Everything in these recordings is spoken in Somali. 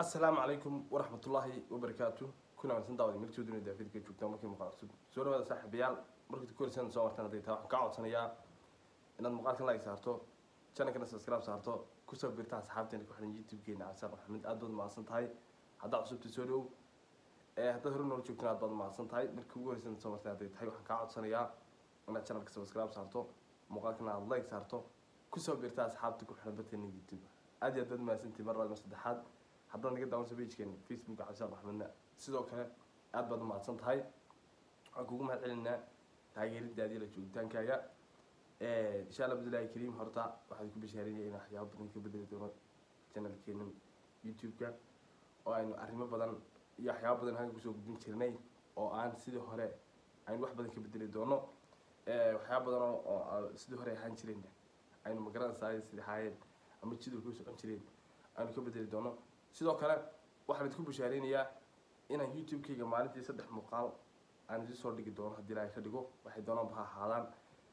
asalaamu calaykum waraxmatullaahi wabarakaatu kuna wanaagsan daawada meelkii dunida daafidka joogtaa markii muuqaal cusub soo dhawaada saaxiibayaal markii korisaan soo martaan hadday taa waxaan kaa codsanayaa inaad muuqaalkan like saarto channelkana subscribe saarto kusoo birta asxaabteena ku xiran youtube-keena cabsaan maxamed aad baad mahadsan tahay haddaa cusubta soo dhow ee haddaad hore noola joogtaan aad baad mahadsan tahay markii ugu horeysan soo martaan hadday tahay waxaan kaa codsanayaa inaad channelka subscribe saarto muuqaalkana aad like saarto kusoo birta asxaabta ku xiran barteena youtube aad iyo aad baad mahadsantihi mar labaad mar saddexaad haddaad naga daawansa pagekeena facebooka cabsaan maxmedna sidoo kale aad baad umahadsan tahay waxaan kugu mahad celinaa taageeridaadii la joogitaankaaga insha allah abdullaahi kariim horta waxaan ku bashaarinaya in waxyaabo badan ka bedeli doono channelkeena youtube-ka oo aynu arrimo badan iyo waxyaabo badan halka kusoo gudbin jirnay oo aan sidii hore aynu wax badan ka bedeli doono waxyaabo badan oo oo sidii hore ahaan jireen aynu magaranaysaa sidii ahaayeen ama jidulka u socon jireen aynu ka bedeli doono sidoo kale waxaan idinku bashaareynayaa inaan youtube-kayga maalintii saddex muuqaal aan idin soo dhigi doono haddii ilaahay ka dhigo waxay doonaanba ha ahaadaan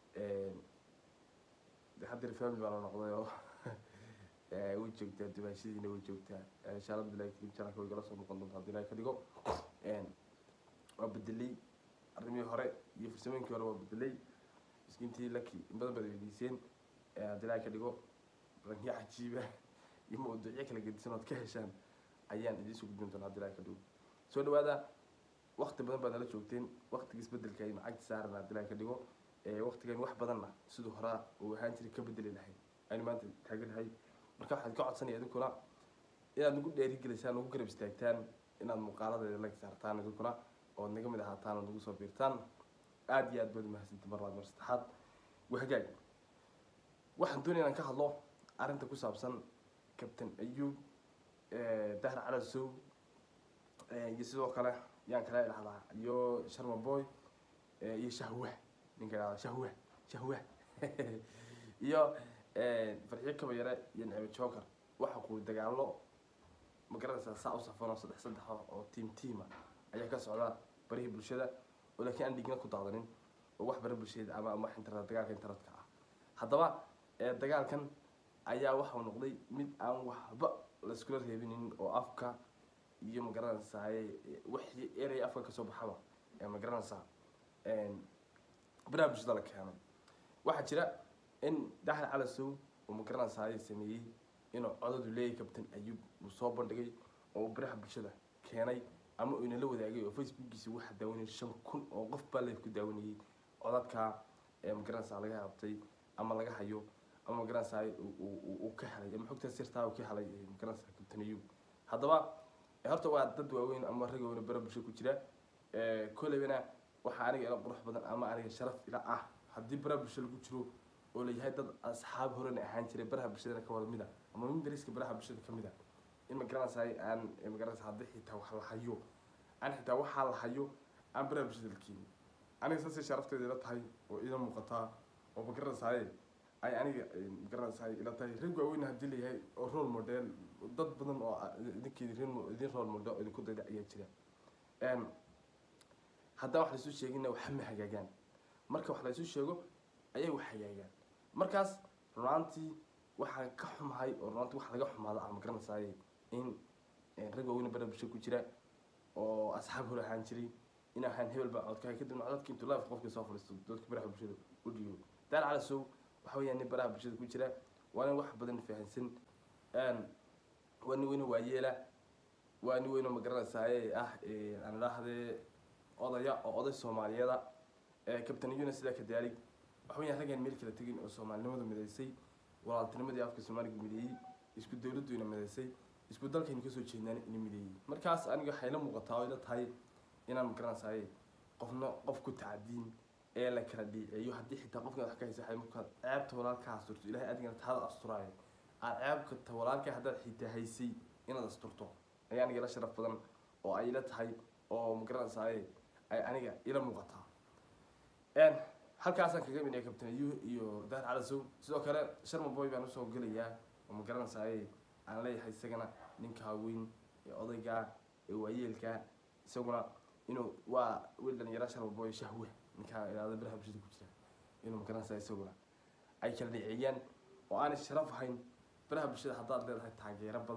haddeer family baa la noqday oo way joogtaa dumaashadiina way joogtaa insha allah abdullahi karim channelka way gala soo noqon doonta haddii ilaahay ka dhigo waa bedelay arrimihii hore iyo farsamooyinkii hore waa bedelay miskiintii laki in badan baad weydiiseen haddii ilaahay ka dhigo rangiyo cajiiba iyo mawduucyo kala gedisan ood ka heshaan ayaan idiin soo gudbin doonaa haddii ilaahay ka dhigo soo dhawaada wakti badan baad nala joogteen waktiga isbedelka aynu cagti saaran haddii ilaahay ka dhigo waktigan wax badanna siduu horaa uu ahaan jiray ka bedeli lahayn aynu maanta taaganahay marka waxaan ka codsanaya idinkuna inaad nagu dheerigelisaan nagu garab istaagtaan inaad muuqaaladeeda lag saartaan idinkuna ood naga mid ahaataan ood nagu soo biirtaan aada iyo aad baad umahadsantay mar labaad mar saddexaad wahagaag waxaan doonaya inaan ka hadlo arrinta ku saabsan captain ayub dahar calasow iyo sidoo kale yaan kala idhahdaa iyo sharma boy iyo shahwah ninka idhahda shahwah shahwah iyo farxiyo kaba yare iyo nicmo joker waxa ku dagaalo ma garanaysaa saa u safan oo saddex saddex oo tiam tiama ayaa ka socda barihii bulshada oo laakiin aan dhigna ku daadanin oo wax bara bulshada ama ama internet dagaalka internetka ah haddaba dagaalkan ayaa waxau noqday mid aan waxba laiskula reebinin oo afka iyo ma garanaysaa wixii erey afka kasoo baxaba ma garanaysaa baraha bulshada la keenay waxaa jira in daxal calasow oo ma garanaysaa sameeyey inuu codadu leeyahay captain ayub uu soo bandhigay oo uu baraha bulshada keenay ama uu inala wadaagay oo facebookiisa waxa daawanayay shan kun oo qof baa leef ku daawanayay codadka ma garanaysaa laga qabtay ama laga hayo ama magaranaysaa uu ka helay ama xogtaa sirtaa uu ka helay magaranaysaa captain ayub haddaba horta waa dad waaweyn ama rag waaweyn bara bulsho ku jira koleybana waxaa aniga ila qurux badan ama aniga sharaf ila ah haddii baraha bulsho lagu jiro oo layahay dad asxaab horena ahaan jiray baraha bulshadana ka wada mid a ama mimberiska baraha bulshada ka mid a in magaranaysaa aan magaranaysaa haddii xitaa wax la hayo aan xitaa waxaa la hayo aan baraha bulshada la keenin aniga saasay sharafteeda ila tahay oo ila muuqataa oo magaranaysaa ay aniga magaranaysaa ila tahay rag waaweyn haddii layahay oo role model dad badan oo idinkeedi idin role model oo idinku dayda ayaa jira haddaan wax laisuu sheegina waxa ma hagaagaan marka wax laisuu sheego ayay wax hagaagaan markaas runaantii waxaan ka xumahay oo runaantii wax laga xumaado ah magaranaysaa in rag waaweyn bara bulsho ku jira oo asxaab hor ahaan jiray in ahaan hebel baa codkahay kadibna codadka intuu life qofka soo fadhiisto dadka baraha bulshada u dhiibo daar calasow waxa weeyaan nin baraha bulshada ku jira waa nin wax badan fahansan waa nin weyne waayeela waa nin weyne magaranaysaa ah aan idhaahdee odaya oo oday soomaaliyada captain yuna sidaa ka daalig waxa weeyaan raggaan meel kala tegin oo soomaalinimadu midaysay walaaltinimadii afka soomaaliga mideeyey isku dowladdu ina midaysay isku dalkaynu kasoo jeednaan ina mideeyey markaas aniga waxay la muuqataa oo ila tahay inaan magaranaysaa qofna qof ku tacadiin ee la kala dhiiceeyo haddii xitaa qofkan wax ka haysa waxay markaad ceebta walaalka asturto ilaahay adigana taada asturaayo aad ceebka walaalka haddaad xitaa haysay inaad asturto ayaa aniga ila sharaf badan oo ay ila tahay oo magaranaysaa ay aniga ila muuqataa halkaasaan kaga midnay captain ayu iyo daar calasow sidoo kale sharma boy baan usoo gelayaa oo magaranaysaa aan leeyahay isagana ninkaa weyn ee odayga ee waayeelka isaguna inuu waa wiil dhalinyara sharma boy shahwe ninkaa ilaada baraha bulshada ku jira inuu magaranaysaa isaguna ay kala dhiceeyaan oo aanay sharaf ahayn baraha bulshada haddaad leedahay taageero badan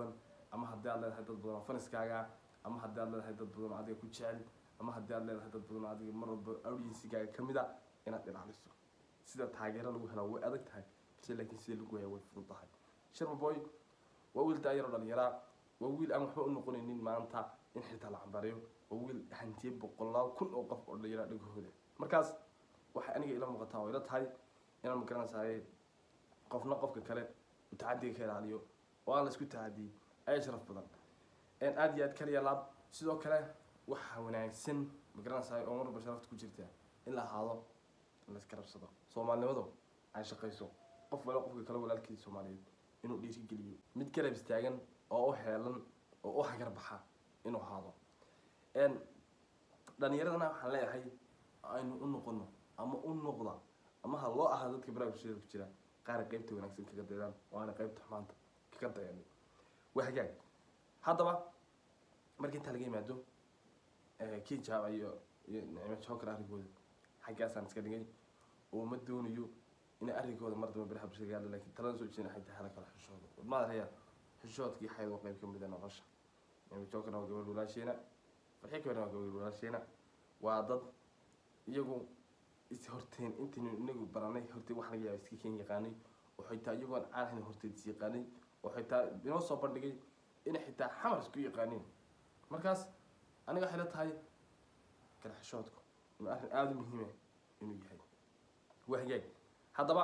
ama haddii aad leedahay dad badan oo faniskaaga ama haddii aad leedahay dad badan oo adiga ku jecel ama haddii aad leedahay dad badan oo adiga mar walba audiensigaaga ka mid a inaad ilaaliso sida taageero lagu helaa way adag tahay balse laakiin sida lagu haya way fudud tahay sharma boy waa wiil daayar oo dhalinyaraa waa wiil aan waxba u noqonaynin maanta in xitaa la cambariyo waa wiil hantiyey boqolaal kun oo qof oo dhalinyaraa dhagahooda markaas waxay aniga ila muuqataa oo ila tahay inaan magaranaysaay qofna qofka kale uu tacadiga ka ilaaliyo oo aan la isku tacadiyey ayaa sharaf badan aada iyo aad kaliya laab sidoo kale waxaa wanaagsan magaranaysaay oo marba sharafta ku jirta in la ahaado in la iska rabsado soomaalinimadu ay shaqayso qof wala qofka kale walaalkiisa soomaaliyeed inuu dhiirigeliyo mid garab istaagan oo u heelan oo u hagar baxa inuu ahaado dhalinyaradana waxaan leeyahay aynu u noqono ama u noqda ama ha loo ahaa dadka baraha bulshada ku jira qaar qeybta wanaagsan kaga daydaan oo aana qeybta xumaanta kaga dayanin waa hagaag haddaba marka intaa laga yimaado kii jaaba iyo iyo nicmo joker arrinkooda xaggaasaan iska dhigay oo ma doonayo inay arrinkooda mar damba baraha bulshada gaadho laakiin talada soo jeedin waxay tahay hala kala xishoodo wadmaada reeya xishoodkii xayd waa qeyb ka mid a nolosha nicmo jokerna waa gabadh walaasheena farxi kabana waa gabadh walaasheena waa dad iyagu is horteen intaynu inagu baranay hortay wax laga yaaba iska keen yaqaanay oo xitaa iyagoon caan ahayn horteed is yaqaanay oo xitaa inoo soo bandhigay inay xitaa xamar isku yaqaaneen markaas aniga waxay la tahay kala xishoodku inuu arrin aada u muhiima inuu yahay waa hagaag haddaba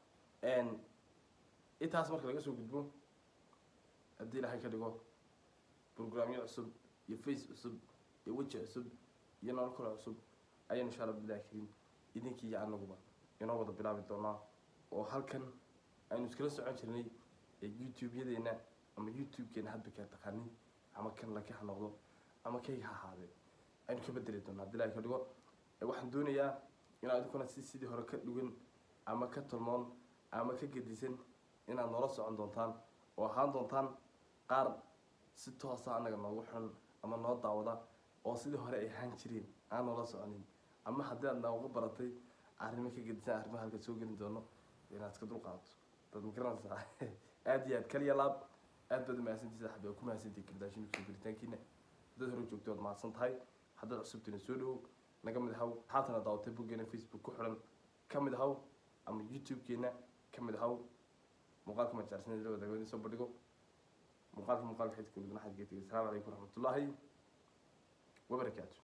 intaas marka laga soo gudbo haddii ilaahay ka dhigo brograamyo cusub iyo face cusub iyo weji cusub iyo nolol kale cusub ayaan insha allah bilahi karin idinkii iyo anaguba inoo wada bilaabi doonaa oo halkan aynu iskala socon jirnay ee youtube-yadeena ama youtube-keena hadba kaa taqaanin ama kan laka ha noqdo ama kayga ha ahaadee aynu ka bedeli doonaa haddii ilahay ka dhigo waxaan doonayaa inaad idinkuna si sidii hore ka dhugan ama ka tolmoon ama ka gedisan inaad noola socon doontaan oo ahaan doontaan qaar si toosa anaga noogu xun ama noo daawada oo sidii hore ay ahaan jireen aan noola soconin ama haddii aad nooga baratay arrimo ka gedisan arrimaha halka soo gelin doono inaad iska dulqaadato dad magaranaysaa aada iyo aad kaliya laab aad baad umahadsantiisa xabi oo ku mahadsantihi kardaashin kusoo gelitaankiina dad hore joogto waad mahadsan tahay haddaad cusubtina soo dhowow naga mid ahaw haatana daawatay boggeena facebook ku xiran ka mid ahaw ama youtube-keena ka mid ahaw muuqaalka majaarsanada la wadaago soo bandhigo muuqaalka muuqaalka xidka midna xadgeetiga asalaamu calaykum waraxmatullaahi wabarakaatu